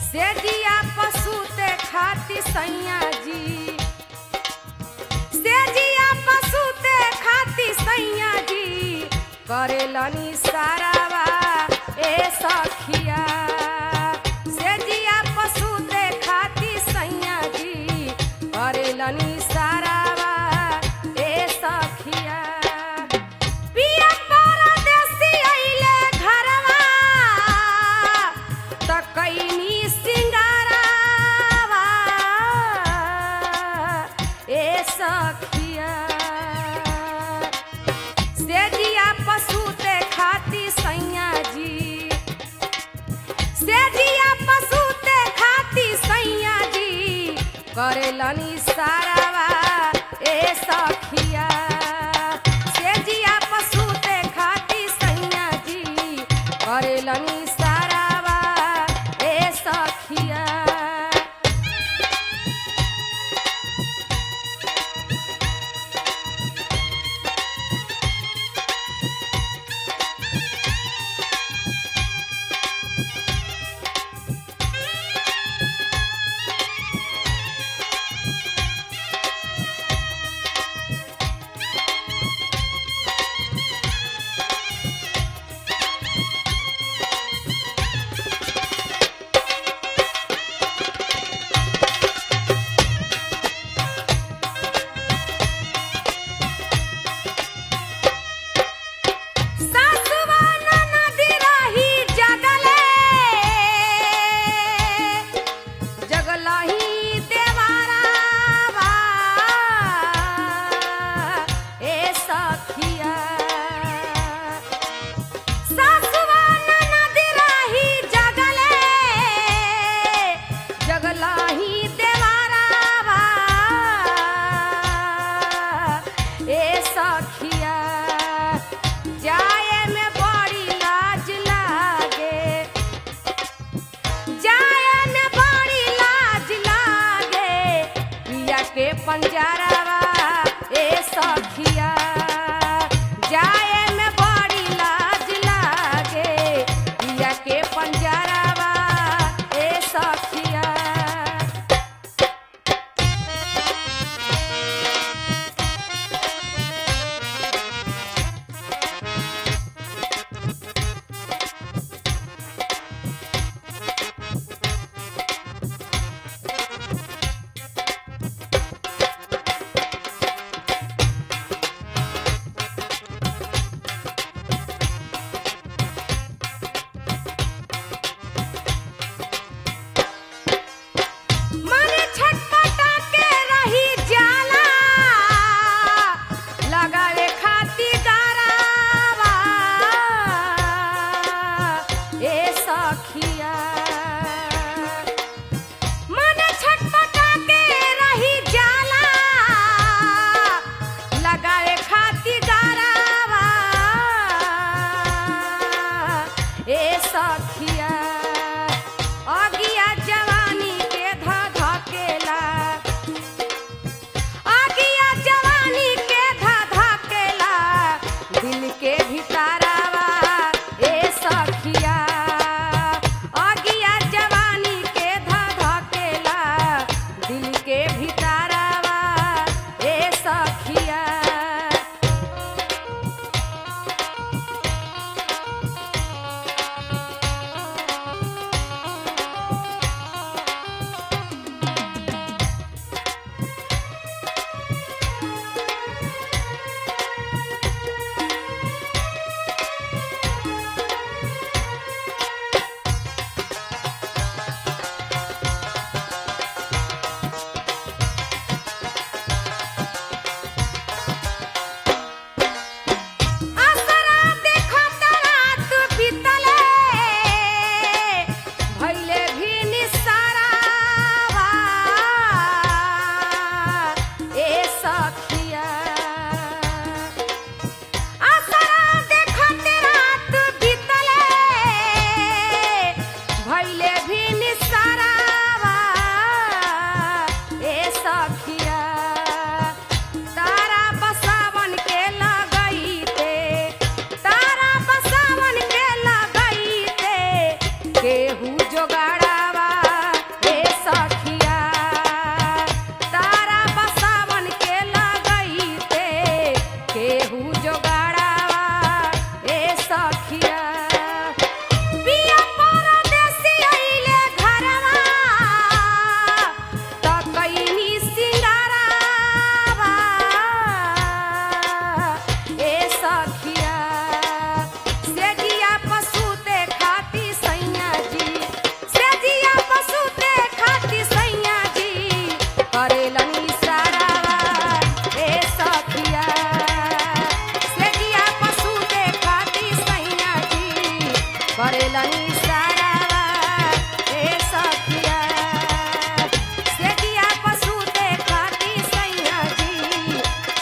सेजिया पशुते खाती सैया जी सेजिया पशुते खाती सैया जी करेलनी सारावा ए सखिया सेजिया पशुते खाती सैया जी करेलनी सारावा ए सखिया पिया परदेसी अइले घरवा त कैनी सिंगारावा ए सखिया सेजिया पशुते खाती सैया जी सेजिया पशुते खाती सैया जी करेलनी सारावा ए सखिया सेजिया पशुते खाती सैया जी करेलनी सारावा ए सखिया सासुवा ननदी रही जगले जगलही देवारावा ए सखिया सासुवा ननदी रही जगले जगलही देवारावा ए सखिया जाए में बड़ी लाज लागे जाए में बड़ी लाज लागे पिया के पंजरवा ए सखिया जाए में बड़ी लाज लागे पिया के पंजरवा ए सखिया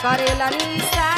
करेलन इशारा